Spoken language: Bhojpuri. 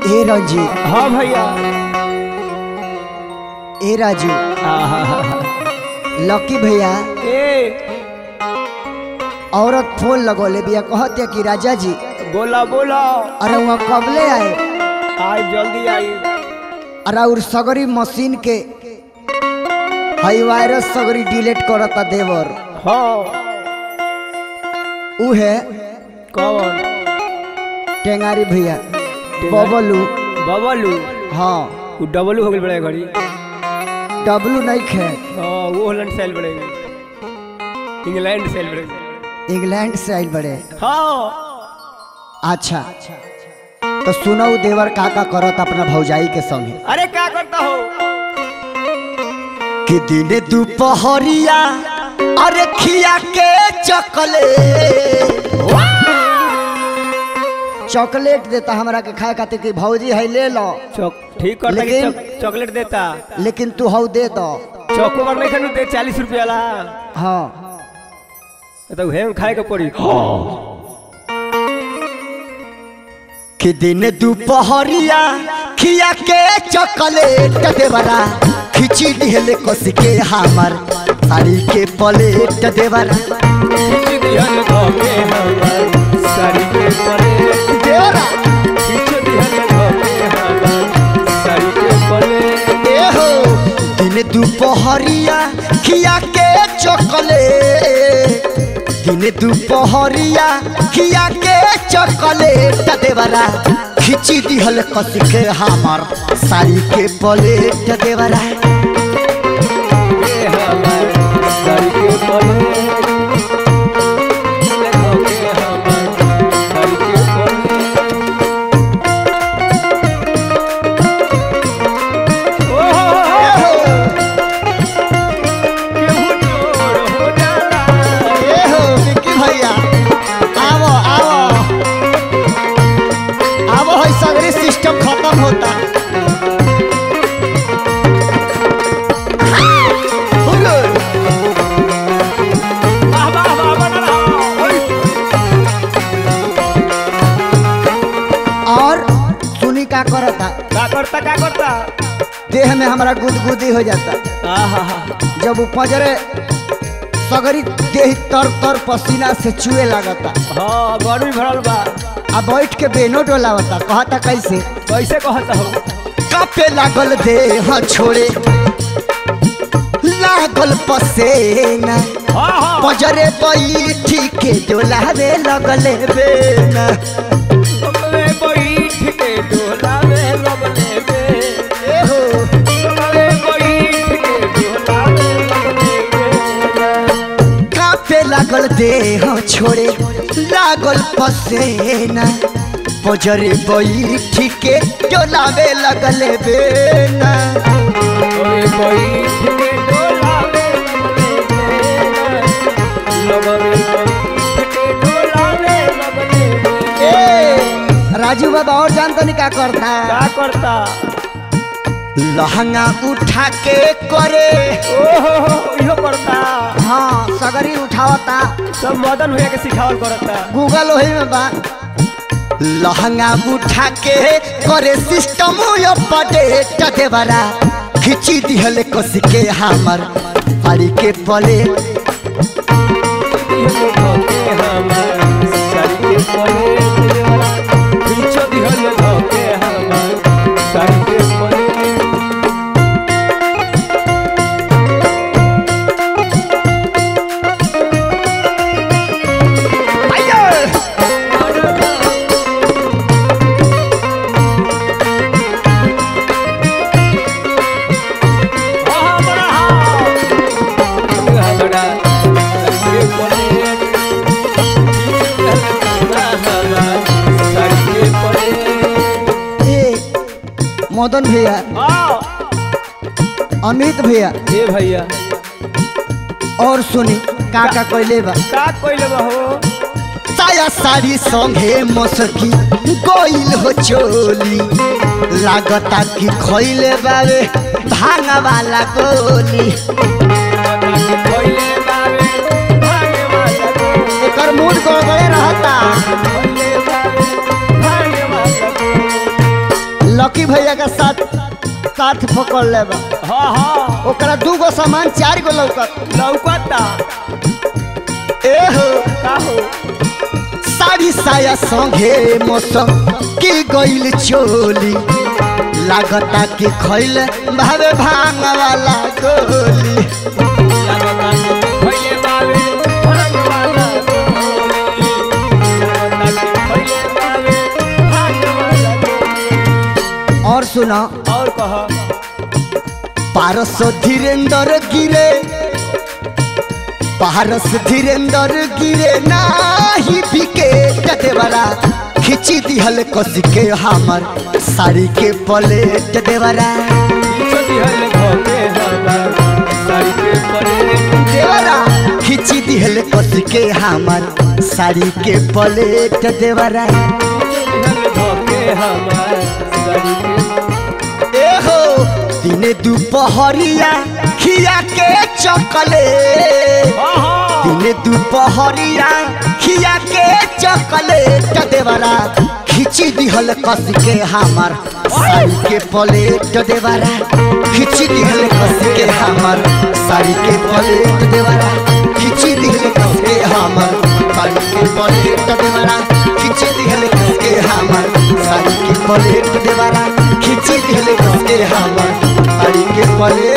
ए रंजी हाँ भैया ए राजू आहा, लकी भैया ए औरत फोन लगौले बिया कहते कि राजा जी बोला बोला अरे वहाँ कबले आए आई जल्दी आई अरे और सगरी मशीन के हई वायरस सगरी डिलीट करता देवर हाँ उ है कौन टेंगारी भैया बबलू बबलू हाँ वो डबलू हो गई बड़े घड़ी डब्लू नहीं खे हाँ वो होलैंड सेल बड़े इंग्लैंड सेल बड़े इंग्लैंड से आइल बड़े हाँ अच्छा तो सुनो उ देवर का का करत अपना भौजाई के संगे अरे क्या करता हो कि दिन दोपहरिया अरे खिया के चॉकलेट चॉकलेट देता हमरा के खाए खातिर कि भौजी है ले लो चौक ठीक करता कि लेकिन- चॉक- चॉकलेट देता लेकिन तू हौ दे दो चौको पर नहीं खनू दे चालीस रुपया ला हाँ तो हे खाए के पड़ी कि दिन दोपहरिया खिया के चॉकलेट देवरा खिची दिहले कस के हमर साड़ी के प्लेट देवरा खींच दिहल धोके हमर साड़ी के पलेट देवरा खींच दिहल धोके हमर साड़ी के पलेट ए हो दिन दोपहरिया खिया के चॉकलेट दिन दोपहरिया खिया के चॉकलेट देवरा खिची दिहल कस के हमर साड़ी के प्लेट देवरा के हमर साड़ी के पलेट धोके हमर साड़ी के पलेट ओहो केहू चोर हो जाला ए हो विक्की भैया आवो आवो आवो है सगरी सिस्टम खत्म होता हुलो। वाह वाह वाह बना ओए और सुनी का करता का करता का करता देह में हमारा गुदगुदी हो जाता आहा जब वो पजरे सगरी देह तर तर पसीना से चुए लगता हाँ गर्मी भरल बा आ बैठ के बेनो डोलावता कहता कैसे कैसे कहता हो कापे लागल देह छोड़े लागल पसेना हाँ हाँ पजरे बैठी के डोलावे लगले बेना लगले बैठ के डोला में लगले बे ए हो लगले बैठ के डोला में लगले बे कापे लागल देह छोड़े लागल पसेना पजरे बैठी के डोलावे लगले बेना ओए बैठ के डोला में लगले बे लगले बैठ के डोला में लगले बे ए राजू बाबा और जान तो नहीं का करता का करता लहंगा उठा के करे ओहो इहो करता हाँ सगरी उठावता सब मदन भैया के सिखावल करता गूगल वही में बा लहंगा उठा के करे सिस्टम अपडेट देवरा खिची दिहले कस के हमर साड़ी के पले ए मदन भैया अमित भैया ए भैया और सुनी का का कोइले बा का कोइले बहो साया साड़ी संगे मसकी गोइल हो चोली लागता कि खइले बावे भांगा वाला गोली कोइले बावे भागे वाला को एकर मूड गड़बड़े रहता कोइले बावे भागे वाला को लकी भैया का साथ साथ पकड़ ले बा हाँ हाँ ओकरा दू गो सामान चार गो लौकत लौकता ए हो का हो साड़ी साया संगे मौसम की गइल चोली लागता कि खैल भावे भांग वाला गोली लगता कि भइले बावे भाग वाला गोली। लगता कि भइले बावे भाग वाला गोली। और सुना और कहा पारस धीरेन्द्र गिरे पारस धीरेन्द्र गिरे नाही बिके देवरा खिची दिहल कस के हमर साड़ी के पलेट देवरा पीछे दिहल धोके हमर साड़ी के पलेट देवरा खिची दिहल कस के हमर साड़ी के पलेट देवरा दिहल धोके हमर साड़ी के ए हो दिने दुपहरिया खिया के चकले आहा दिने दुपहरिया खिया के चकलेट देवरा खिची दिहल कस के हमर साड़ी के प्लेट देवरा खिची दिहल कस के हमर साड़ी के प्लेट देवरा खिची दिहल कस के हमर साड़ी के प्लेट देवरा खिची दिहल कस के हमर साड़ी के प्लेट देवरा खिची दिहल कस के हमर साड़ी के प्लेट